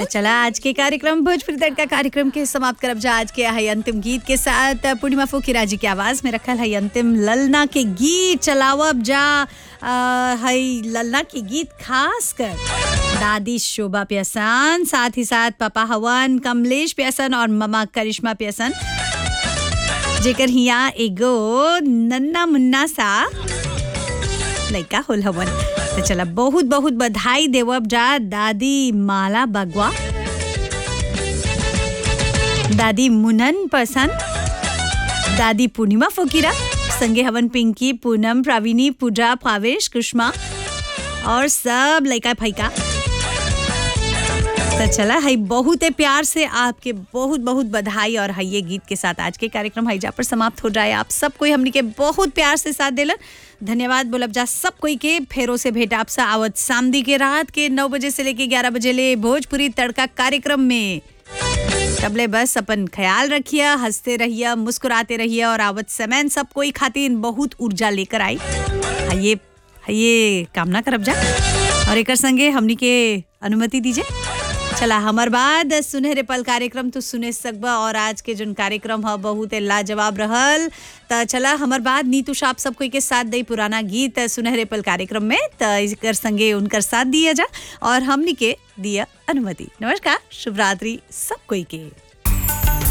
तो चला आज के कार्यक्रम भोजपुरी तड़का कार्यक्रम के समाप्त करब जा आज के है अंतिम गीत के साथ पूर्णिमा फुकीरा जी के आवाज में रखल है अंतिम ललना के गीत चलावब जा आ, है ललना के गीत खास कर दादी शोभा प्यासन साथ ही साथ पापा हवन कमलेश प्यासन और ममा करिश्मा प्यासन जेकर हिया एगो नन्ना मुन्ना सा लड़का होल हवन तो चला बहुत बहुत बधाई देवब जा दादी माला बगवा दादी मुनन पसंद दादी पूर्णिमा फोकीरा संगे हवन पिंकी पूनम प्रवीणी पूजा भावेश कुष्मा और सब लड़का फैका तो चला है बहुत प्यार से आपके बहुत बहुत बधाई और है ये गीत के साथ आज के कार्यक्रम हैजा पर समाप्त हो जाए आप सब कोई हमने के बहुत प्यार से साथ दिलन धन्यवाद बोलब जा सब कोई के फेरों से भेंट आपसे आवत सामदी के रात के नौ बजे से लेके ग्यारह बजे ले भोजपुरी तड़का कार्यक्रम में तबले बस अपन ख्याल रखिए हंसते रहिए मुस्कुराते रहिए और आवत समय सब कोई खातिर बहुत ऊर्जा लेकर आई ये ये कामना करब जा और एक संगे हमनी के अनुमति दीजिए चला हमार बाद सुनहरे पल कार्यक्रम तो सुने सकबा और आज के जो कार्यक्रम है बहुत लाजवाब रहल त चला हमार बाद नीतू साप सब कोई के साथ दई पुराना गीत सुनहरे पल कार्यक्रम में त इकर संगे उनकर साथ दिया जा और हमनी के दिया अनुमति नमस्कार शुभ रात्रि सब कोई के